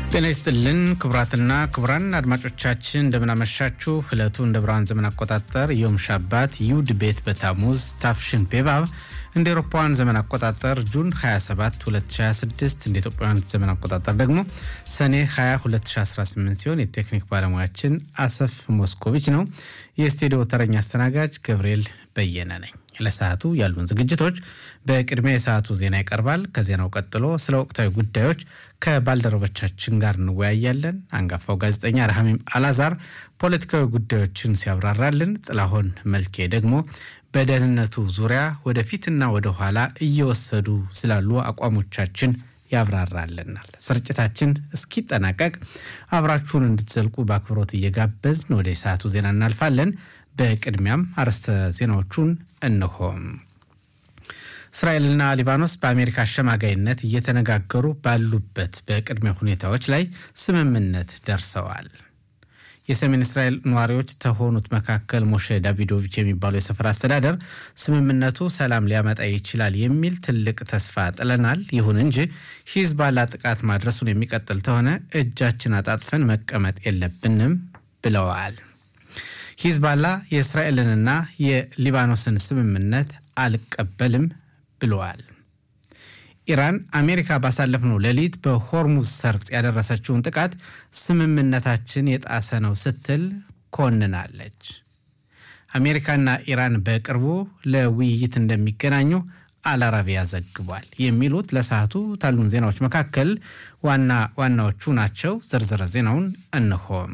ጤና ይስጥልን ክቡራትና ክቡራን አድማጮቻችን እንደምናመሻችሁ። ዕለቱ እንደ ብርሃን ዘመን አቆጣጠር ዮም ሻባት ዩድ ቤት በታሙዝ ታፍሽን ቤባብ እንደ ኤሮፓውያን ዘመን አቆጣጠር ጁን 27 2026 እንደ ኢትዮጵያውያን ዘመን አቆጣጠር ደግሞ ሰኔ 20 2018 ሲሆን የቴክኒክ ባለሙያችን አሰፍ ሞስኮቪች ነው። የስቱዲዮ ተረኛ አስተናጋጅ ገብርኤል በየነ ነኝ። ለሰዓቱ ያሉን ዝግጅቶች በቅድሚያ የሰዓቱ ዜና ይቀርባል። ከዜናው ቀጥሎ ስለ ወቅታዊ ጉዳዮች ከባልደረቦቻችን ጋር እንወያያለን። አንጋፋው ጋዜጠኛ ረሃሚም አላዛር ፖለቲካዊ ጉዳዮችን ሲያብራራልን፣ ጥላሁን መልኬ ደግሞ በደህንነቱ ዙሪያ ወደፊትና ወደ ኋላ እየወሰዱ ስላሉ አቋሞቻችን ያብራራልናል። ስርጭታችን እስኪጠናቀቅ አብራችሁን እንድትዘልቁ በአክብሮት እየጋበዝን ወደ ሰዓቱ ዜና እናልፋለን። በቅድሚያም አርዕስተ ዜናዎቹን እንሆም። እስራኤልና ሊባኖስ በአሜሪካ አሸማጋይነት እየተነጋገሩ ባሉበት በቅድመ ሁኔታዎች ላይ ስምምነት ደርሰዋል። የሰሜን እስራኤል ነዋሪዎች ከሆኑት መካከል ሞሼ ዳቪዶቪች የሚባለው የሰፈር አስተዳደር ስምምነቱ ሰላም ሊያመጣ ይችላል የሚል ትልቅ ተስፋ ጥለናል። ይሁን እንጂ ሂዝባላ ጥቃት ማድረሱን የሚቀጥል ከሆነ እጃችን አጣጥፈን መቀመጥ የለብንም ብለዋል። ሂዝባላ የእስራኤልንና የሊባኖስን ስምምነት አልቀበልም ብለዋል። ኢራን አሜሪካ ባሳለፍነው ሌሊት በሆርሙዝ ሰርጥ ያደረሰችውን ጥቃት ስምምነታችን የጣሰ ነው ስትል ኮንናለች። አሜሪካና ኢራን በቅርቡ ለውይይት እንደሚገናኙ አልአረቢያ ዘግቧል። የሚሉት ለሰዓቱ ካሉን ዜናዎች መካከል ዋና ዋናዎቹ ናቸው። ዝርዝር ዜናውን እንሆም።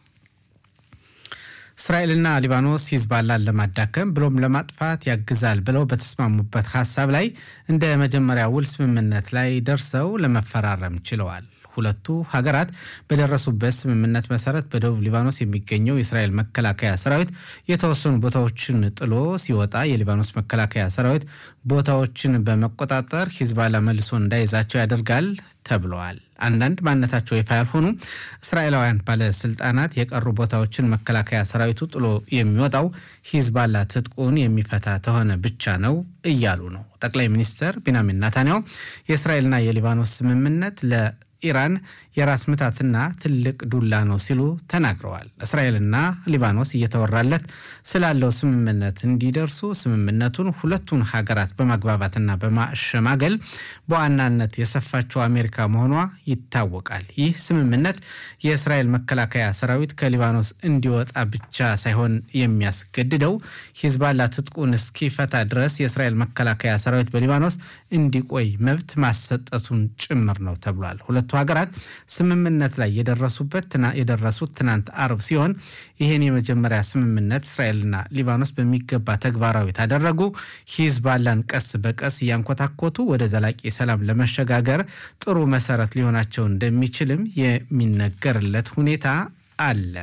እስራኤልና ሊባኖስ ሂዝባላን ለማዳከም ብሎም ለማጥፋት ያግዛል ብለው በተስማሙበት ሀሳብ ላይ እንደ መጀመሪያ ውል ስምምነት ላይ ደርሰው ለመፈራረም ችለዋል። ሁለቱ ሀገራት በደረሱበት ስምምነት መሰረት በደቡብ ሊባኖስ የሚገኘው የእስራኤል መከላከያ ሰራዊት የተወሰኑ ቦታዎችን ጥሎ ሲወጣ የሊባኖስ መከላከያ ሰራዊት ቦታዎችን በመቆጣጠር ሂዝባላ መልሶ እንዳይዛቸው ያደርጋል ተብለዋል። አንዳንድ ማንነታቸው ይፋ ያልሆኑ እስራኤላውያን ባለስልጣናት የቀሩ ቦታዎችን መከላከያ ሰራዊቱ ጥሎ የሚወጣው ሂዝባላ ትጥቁን የሚፈታ ተሆነ ብቻ ነው እያሉ ነው። ጠቅላይ ሚኒስትር ቢንያሚን ናታንያሁ የእስራኤልና የሊባኖስ ስምምነት ለ ኢራን የራስ ምታትና ትልቅ ዱላ ነው ሲሉ ተናግረዋል። እስራኤልና ሊባኖስ እየተወራለት ስላለው ስምምነት እንዲደርሱ ስምምነቱን ሁለቱን ሀገራት በማግባባትና በማሸማገል በዋናነት የሰፋችው አሜሪካ መሆኗ ይታወቃል። ይህ ስምምነት የእስራኤል መከላከያ ሰራዊት ከሊባኖስ እንዲወጣ ብቻ ሳይሆን የሚያስገድደው ሂዝባላ ትጥቁን እስኪፈታ ድረስ የእስራኤል መከላከያ ሰራዊት በሊባኖስ እንዲቆይ መብት ማሰጠቱን ጭምር ነው ተብሏል። ሁለቱ ሀገራት ስምምነት ላይ የደረሱበት የደረሱት ትናንት አርብ ሲሆን ይህን የመጀመሪያ ስምምነት እስራኤልና ሊባኖስ በሚገባ ተግባራዊ ታደረጉ ሂዝባላን ቀስ በቀስ እያንኮታኮቱ ወደ ዘላቂ ሰላም ለመሸጋገር ጥሩ መሰረት ሊሆናቸው እንደሚችልም የሚነገርለት ሁኔታ አለ።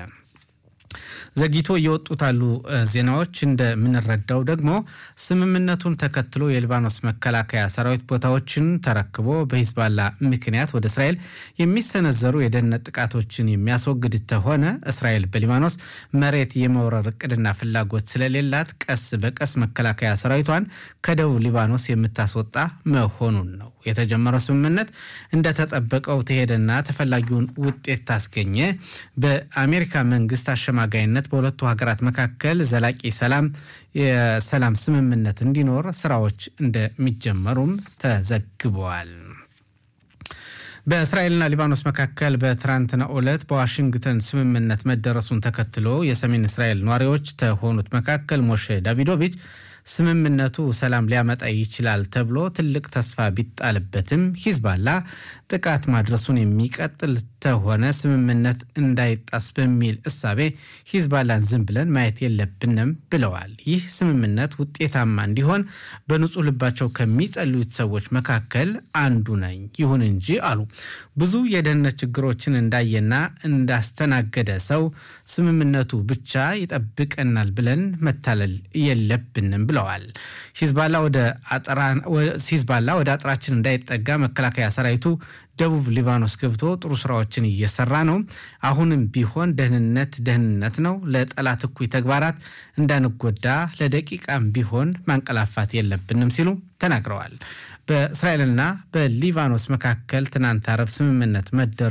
ዘግይቶ እየወጡት ያሉ ዜናዎች እንደምንረዳው ደግሞ ስምምነቱን ተከትሎ የሊባኖስ መከላከያ ሰራዊት ቦታዎችን ተረክቦ በሂዝባላ ምክንያት ወደ እስራኤል የሚሰነዘሩ የደህንነት ጥቃቶችን የሚያስወግድ ተሆነ እስራኤል በሊባኖስ መሬት የመውረር እቅድና ፍላጎት ስለሌላት ቀስ በቀስ መከላከያ ሰራዊቷን ከደቡብ ሊባኖስ የምታስወጣ መሆኑን ነው። የተጀመረው ስምምነት እንደተጠበቀው ተሄደና ተፈላጊውን ውጤት ታስገኘ በአሜሪካ መንግስት አሸማጋይነት በሁለቱ ሀገራት መካከል ዘላቂ ሰላም የሰላም ስምምነት እንዲኖር ስራዎች እንደሚጀመሩም ተዘግበዋል። በእስራኤልና ሊባኖስ መካከል በትናንትናው ዕለት በዋሽንግተን ስምምነት መደረሱን ተከትሎ የሰሜን እስራኤል ነዋሪዎች ከሆኑት መካከል ሞሼ ዳቪዶቪች ስምምነቱ ሰላም ሊያመጣ ይችላል ተብሎ ትልቅ ተስፋ ቢጣልበትም ሂዝባላ ጥቃት ማድረሱን የሚቀጥል ተሆነ ስምምነት እንዳይጣስ በሚል እሳቤ ሂዝባላን ዝም ብለን ማየት የለብንም ብለዋል። ይህ ስምምነት ውጤታማ እንዲሆን በንጹህ ልባቸው ከሚጸልዩት ሰዎች መካከል አንዱ ነኝ። ይሁን እንጂ አሉ ብዙ የደህንነት ችግሮችን እንዳየና እንዳስተናገደ ሰው ስምምነቱ ብቻ ይጠብቀናል ብለን መታለል የለብንም ብለዋል። ሂዝባላ ወደ አጥራችን እንዳይጠጋ መከላከያ ሰራዊቱ ደቡብ ሊባኖስ ገብቶ ጥሩ ስራዎችን እየሰራ ነው። አሁንም ቢሆን ደህንነት ደህንነት ነው። ለጠላት እኩይ ተግባራት እንዳንጎዳ ለደቂቃም ቢሆን ማንቀላፋት የለብንም ሲሉ ተናግረዋል። በእስራኤልና በሊባኖስ መካከል ትናንት አረብ ስምምነት መደረ